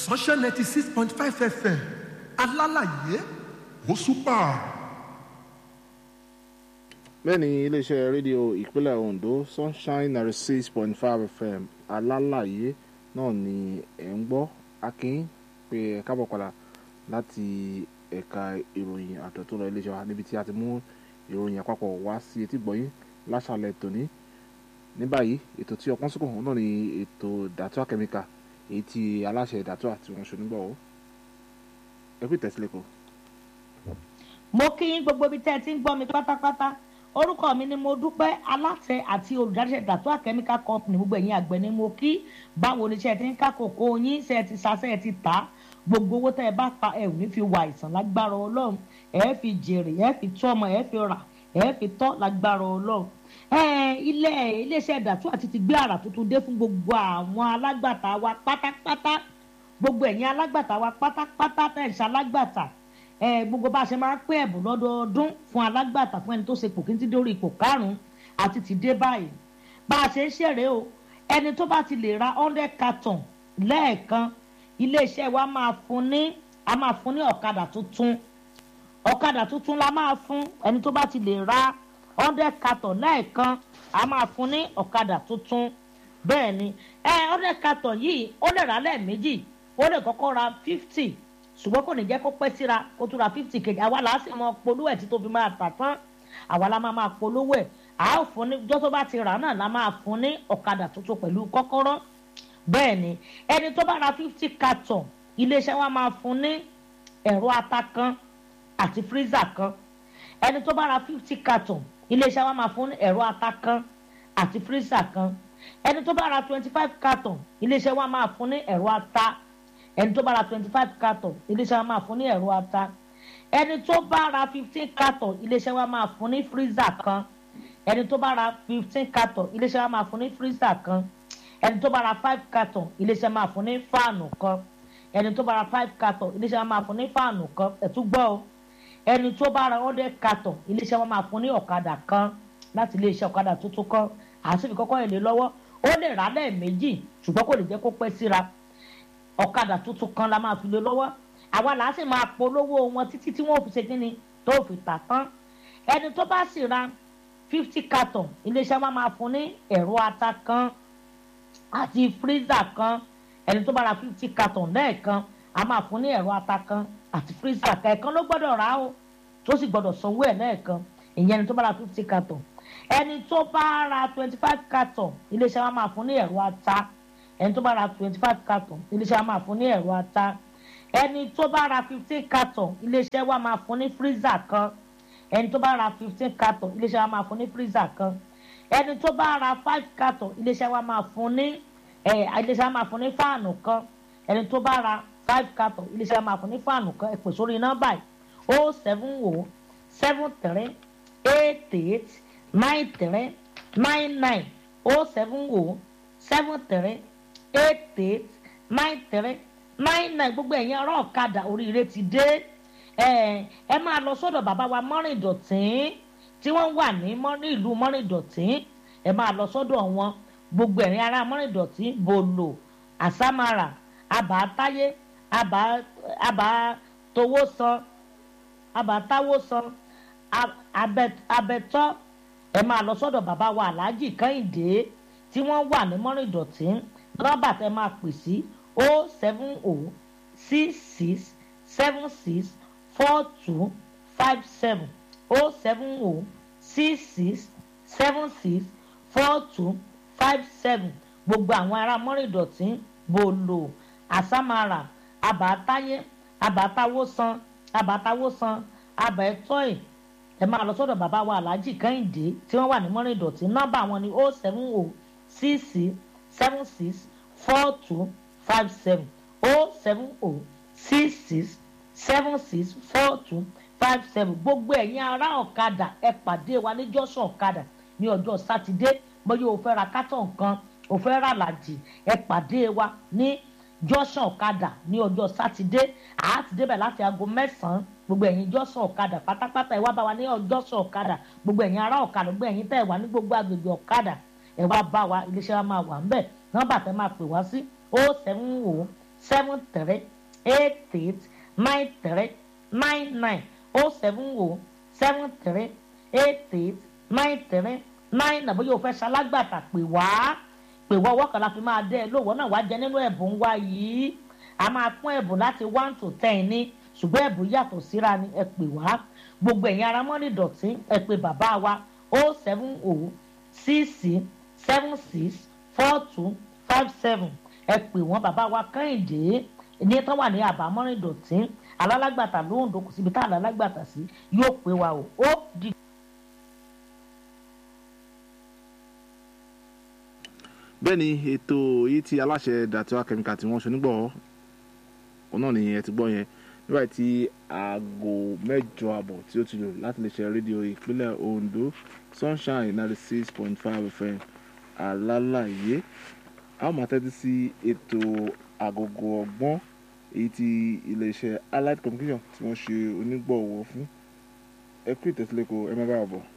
sunshine ninety six point five fm alálàyé ó súpà. bẹ́ẹ̀ ni iléeṣẹ́ rédíò ìpínlẹ̀ ondo sunshine ninety six point five fm alálàyé náà ni ẹ̀ ń gbọ́ akin pé ẹ kábọ̀ padà láti ẹ̀ka ìròyìn àtọ̀tún lọ iléeṣẹ́ wa níbi tí a ti mú ìròyìn àpapọ̀ wá sí etí gbọ̀yìn láṣàlẹ̀ tòní ní báyìí ètò tí ọpọ́n sókò náà ni ètò dàtúà kẹ́míkà èyí tí aláṣẹ dàtúà tí wọ́n ṣe nígbàwọ́ ẹ kú ìtẹ̀sílẹ̀ mo kí yín gbogbo ibi tẹ́ ẹ ti ń gbọ́ mi pátápátá orúkọ mi ni mo dúpẹ́ aláṣẹ àti olùdaríṣẹ́ dàtúà chemical company gbogbo ẹ̀yin àgbẹ̀ ni mo kí báwo ni iṣẹ́ ti ń ká kòkó yín ṣe ti ṣaṣẹ́ ti tà á gbogbo owó tẹ́ ẹ bá pa ẹ ò ní fi wà àìsàn lágbára ọlọ́run ẹ fi jèrè ẹ fi tọ́ ọmọ ẹ fi rà ẹ fi tọ́ lágbára ọlọ́run ilé iléeṣẹ́ dàtúà ti ti gbé àrà tuntun dé fún gbogbo àwọn alágbàtà wa pátápátá gbogbo ẹ̀yin alágbàtà wa pátápátá tẹ̀ ń ṣe alágbàtà ẹ gbogbo bá a ṣe máa ń pín ẹ̀bùn lọ́dọọdún fún alágbàtà fún ẹni tó ṣe pòkí ti dórí ipò karùn-ún àti ti dé báyìí bá a ṣe ń ṣèrè o ẹni tó bá ti lè ra hundred carton lẹ́ẹ̀kan iléeṣẹ́ wa máa fún ní a máa fún ní ọ̀kadà tuntun ọ̀kadà tuntun la máa fún ẹni tó bá ti lè ra hundred carton lẹ́ẹ̀kan a máa fún ní ọ̀kadà tuntun bẹ́ẹ̀ ni ẹ hundred carton yìí ó lè rà lẹ́ẹ̀mejì ó lè kọ́kọ́ ra fifty ṣùgbọ́n kò ní jẹ́ kó pẹ́ síra kó tún ra fifty kejì àwa là á sì mọ polówó ẹ̀ tí tó fi máa tà tán àwa la máa máa polówó ẹ̀ à á fún ní jọ́ tó bá ti rà náà la máa fún ní ọ̀kadà tuntun pẹ̀lú kọ́kọ́rọ́ bẹ́ẹ̀ ni ẹni tó bá ra fifty carton iléeṣẹ́ wa máa fún ní ẹ̀rọ ata kan àti freezer kan ẹni tó bá ra fifty carton iléeṣẹ́ wa máa fún ní ẹ̀rọ ata kan àti freezer kan ẹni tó bá ra twenty five carton iléeṣẹ́ wa máa fún ní ẹ̀rọ ata ẹni tó bá ra twenty five carton iléeṣẹ́ wa máa fún ní ẹ̀rọ ata ẹni tó bá ra fifteen carton iléeṣẹ́ wa máa fún ní freezer kan ẹni tó bá ra fifteen carton iléeṣẹ́ wa máa fún ní freezer kan ẹni tó bá ra five carton iléeṣẹ́ máa fún ní fáànù kan ẹni tó bá ra five carton iléeṣẹ́ máa fún ní fáànù kan ẹ̀tún gbọ́ o ẹni tó bá ra hundred carton iléeṣẹ́ máa fún ní ọ̀kadà kan láti iléeṣẹ́ ọ̀kadà tuntun kan àti ìkọ́kọ́ èlé lọ́wọ́ ó lè rà lẹ́ẹ̀mejì ṣùgbọ́n kò lè jẹ́ kó pẹ́ síra ọ̀kadà tuntun kan la máa fi lé lọ́wọ́ àwa là á sì máa polówó wọn títí tí wọ́n fi ṣe kíni tó fi tà tán ẹni tó bá sì ra fifty carton iléeṣẹ́ wa máa fún ní ẹ̀rọ ata kan àti freezer kan ẹni tó bá ra fifty carton lẹ́ẹ̀kan a máa fún ní ẹ̀rọ ata kan àti freezer kan ẹ̀kan ló gbọ́dọ̀ rà ó tó sì gbọ́dọ̀ sanwó ẹ̀ lẹ́ẹ̀kan ìyẹn ẹni tó bá ra fifty carton ẹni tó bá ra twenty five carton iléeṣẹ́ wa máa fún ní ẹ̀rọ ata ẹni tó bá ra twenty five carton iléeṣẹ́ wa máa fún ní ẹ̀rọ ata ẹni tó bá ra fifteen carton iléeṣẹ́ wa máa fún ní freezer kan ẹni tó bá ra fifteen carton iléeṣẹ́ wa máa fún ní freezer kan ẹni tó bá ra five carton iléeṣẹ́ wa máa fún ní ẹ iléeṣẹ́ wa máa fún ní fáànù kan ẹni tó bá ra five carton iléeṣẹ́ wa máa fún ní fáànù kan ẹ pè sórí nọ́mbà yìí o seven o seven three eight eight nine three nine nine o seven o seven three eight eight nine three nine nine gbogbo ẹ̀yin ará ọ̀kadà oríire ti dé ẹ máa lọ sọ́dọ̀ bàbá wa mọ́rìndọ̀tì tí wọ́n wà ní ìlú mọ́rìndọ̀tí ẹ máa lọ sọ́dọ̀ wọn gbogbo ẹ̀rín ará mọ́rìndọ̀tí bòlò àsámàrà àbátáyé àbátowósan àbátáwósan abẹ́tọ́ ẹ máa lọ sọ́dọ̀ bàbá wa aláàjì kẹ́hìndé tí wọ́n wà ní mọ́rìndọ̀tí nọ́mbà tẹ máa pè sí o seven o six six seven six four two five seven o seven o six six seven six four two five seven gbogbo àwọn ará mọ́rìndọ̀tí bòlò àsámàrà àbátáyé àbátáwósan àbátáwósan àbẹ̀tọ́ì ẹ máa lọ sọ́dọ̀ bàbá wa aláàjì kẹ́hìndé tí wọ́n wà ní mọ́rìndọ̀tí nọ́mbà wọn ni o seven o six six seven six four two five seven o seven o six six seven six four two five seven gbogbo ẹ̀yin ará ọ̀kadà ẹ pàdé wa ní jọ́sọ̀ ọ̀kadà ní ọjọ́ sátidé bóyá o fẹ́ ra kátọ̀ nǹkan o fẹ́ ra làjì ẹ pàdé wa ní jọ́sọ̀ ọ̀kadà ní ọjọ́ sátidé àá ti débẹ̀ láti aago mẹ́sàn-án gbogbo ẹ̀yin jọ́sọ̀ ọ̀kadà pátápátá ẹ wá bá wa ní ọjọ́sọ̀ ọ̀kadà gbogbo ẹ̀yin ará ọ̀kadà gbogbo ẹ̀yin tẹ̀ wá ní gbogbo agbègbè ọ̀kadà ẹ wá bá wa iléeṣẹ́ wa máa wà ńbẹ̀ nọ́mbà tẹ́ máa pè wá sí o seven o seven three eight eight nine three nine nine o seven o seven three eight eight nine three nine nine bóyá o fẹ́ ṣalágbàtà pè wá pè wá ọwọ́ kan la fi máa dẹ́ ẹ lówó náà wá jẹ nínú ẹ̀bùn wa yìí a máa pín ẹ̀bùn láti one to ten ní ṣùgbọ́n ẹ̀bùn yàtọ̀ síra ni ẹ pè wá gbogbo ẹ̀yin ara mọ́rin dọ̀tí ẹ pè bàbá wa o seven o six six seven six four two five seven ẹ pè wọ́n bàbá wa kẹ́hìndé ní tán wà ní àbámọ́rin dọ̀tí alálàgbàtà lóhùndó kò síbi tá alálàgbàtà sí yóò pè wá o ó di. bẹ́ẹ̀ ni ètò yìí tí aláṣẹ dàtúwà kẹ́míkà tí wọ́n ṣe nígbọ̀ òun náà nìyẹn ti gbọ́ yẹn nígbà tí aago mẹ́jọ àbọ̀ tí ó ti lò láti lè ṣe rédíò ìpínlẹ̀ ondo sunshine ninety six point five fm alálàyé a ó máa tẹ́tí sí ètò àgògò ọgbọ́n èyí tí iléeṣẹ́ allied communication tí wọ́n ṣe onígbọ̀wọ́ fún ẹ kú ìtẹ̀sílẹ̀ kó ẹ má bàa bọ̀.